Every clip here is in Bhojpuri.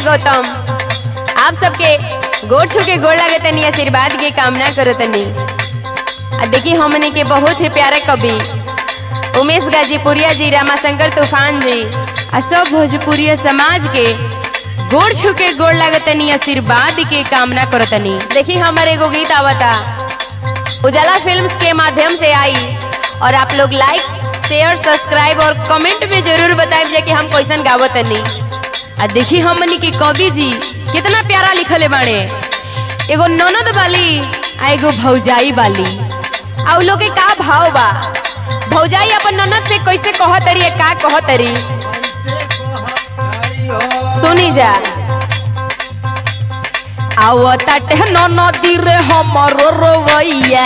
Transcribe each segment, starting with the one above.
गौतम आप सबके गोड़ छू के गोड़ लगे तनी आशीर्वाद के कामना करो तनी आ देखी हमने के बहुत ही प्यारे कवि उमेश गाजीपुरिया जी रामाशंकर तूफान जी आ सब भोजपुरिया समाज के गोड़ छू के गोड़ लगे तनी आशीर्वाद के कामना करो तनी देखी हमारे एगो गीत आवता उजाला फिल्म्स के माध्यम से आई और आप लोग लाइक शेयर सब्सक्राइब और कमेंट में जरूर बताएं जे कि हम कैसन गावत तनी आ देखी हमनी के कवि जी कितना प्यारा लिखले बाणे एगो ननद वाली आ एगो भौजाई वाली आ उ लोग के का भाव बा भौजाई अपन ननद से कैसे कहतरी या का कहतरी सुनी जा आवताटे ननदी रे हमरो रोवैया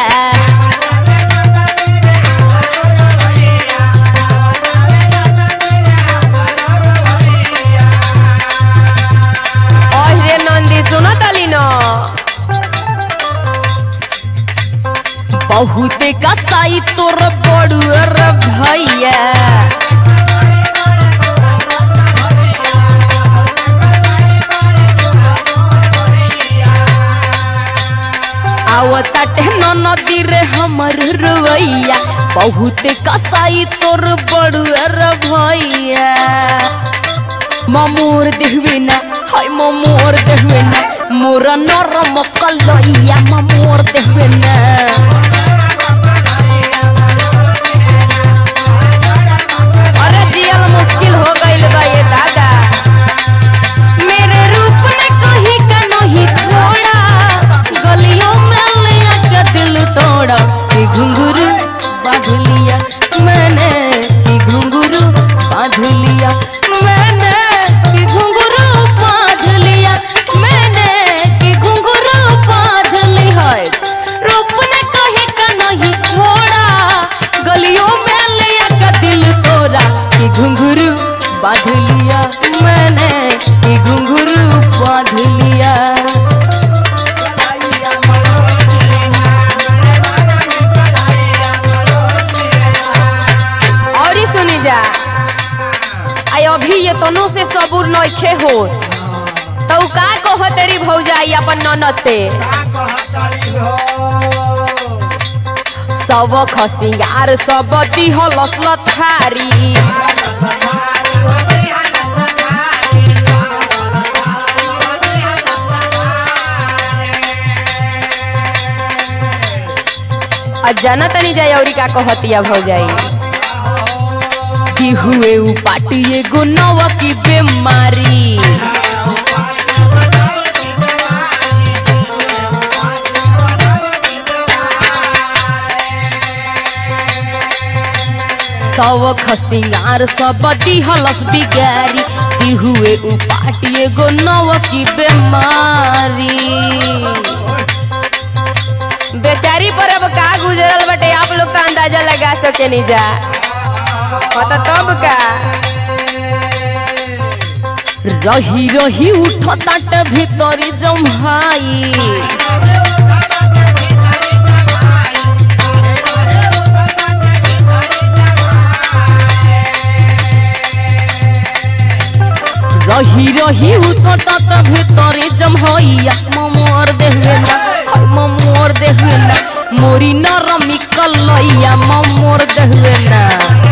अरे नंदी सुनो ताली न बहुते कसाई तोर बड़ुअर भैया आवताटे नदी रे हमर रुवैया बहुते कसाई तोर बड़ुअर भैया ममोर देखबे ना हाय ममोर देखबे ना मोर नरम कलैया ममोर देखबे ना अरे जियल मुश्किल हो गइल बा ये दादा मेरे रूप ने कहीं का नहीं छोड़ा गलियों में ले आके दिल तोड़ा कि घुंघरू बांध लिया मैंने कि घुंघरू बांध लिया मैंने कि घुंघरू बांध लिया मैंने कि घुंघरू बांध ली है रूप ने कहीं का नहीं छोड़ा गलियों में ले आके दिल तोड़ा कि घुंघरू बांध लिया मैंने कि घुंघरू बांध लिया और ही सुनी जा आई अभी ये तनो से सबूर नइखे हो तो उ का कह तेरी भौजाई अपन ननद से सब खसिंगार सब दिहल थारी आ जाना तनी जाई औरी का कहतिया भौजाई कि हुए उ पाटी एगो नवा की बीमारी सब खसिंगार सब दिहलस बिगारी कि हुए उ पाटी एगो नवा की बीमारी बेचारी पर अब का गुजरल बटे आप लोग का अंदाजा लगा सके नहीं जा पता तब का रही रही उठ ताट भीतरी जम्हाई रही रही उठ ताट भीतरी जम्हाइया ममोर देहवे ना हर ममोर देहवे ना मोरी नरमी कलैया ममोर देहवे ना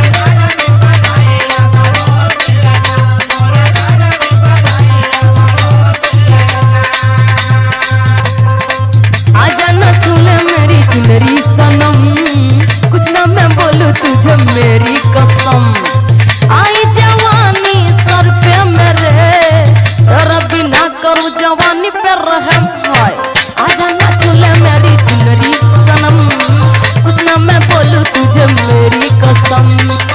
आजा न छूले मेरी चुनरी सनम कुछ ना मैं बोलूं तुझे मेरी कसम आई जवानी सर पे मेरे तेरा बिना करूं जवानी पे रहम हाय आजा न छूले मेरी चुनरी सनम कुछ ना मैं बोलूं तुझे मेरी कसम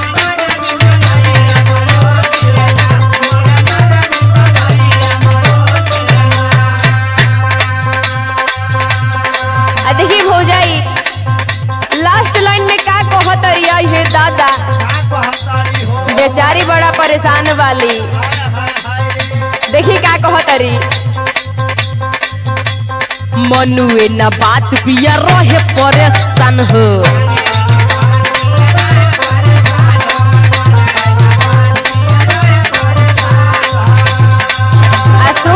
आ देखी भौजाई लास्ट लाइन में का कहत रिया हे दादा बेचारी बड़ा परेशान वाली देखी का कहत री मनुए न बात पिया रहे परेशान हो आ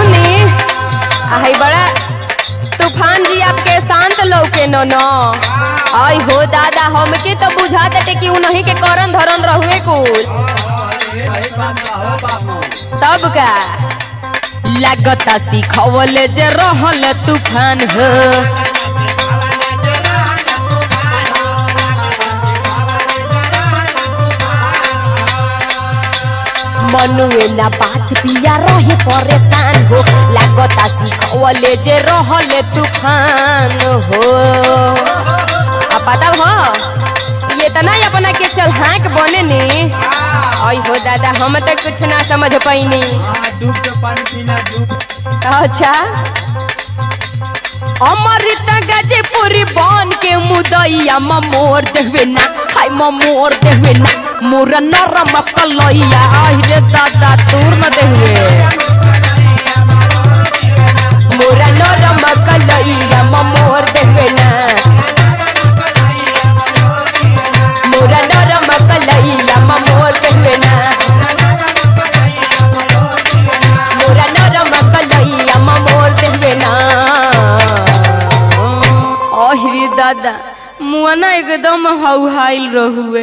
हमके तो बुझात हटे कि उन्हीं के करन धरन रहुए कुल सही बात बा हो बाबू तब का लागता सिखवले जे रहल तूफान हो मनुए ना बात पिया रहे परेशान हो लागता सिखवले जे रहल तूफान हो आ पता हो ये तना अपना के चल हाँक बने ने आई हो दादा हम तो कुछ ना समझ पैनी हाँ डूब के पानी पीना डूब अच्छा अमृत गजपुरी बन के मुदैया म मोर देवे ना हाय म मोर देवे ना मोर नरम कलैया आई रे दादा दूर न देवे मोर नरम कलैया म मोर देवे ना मोर नरम कलैया म मोर देवे ना मोरा नरम कलैया म मोर देवे ना अहिरे दादा मुआना एकदम हौहाइल रहुए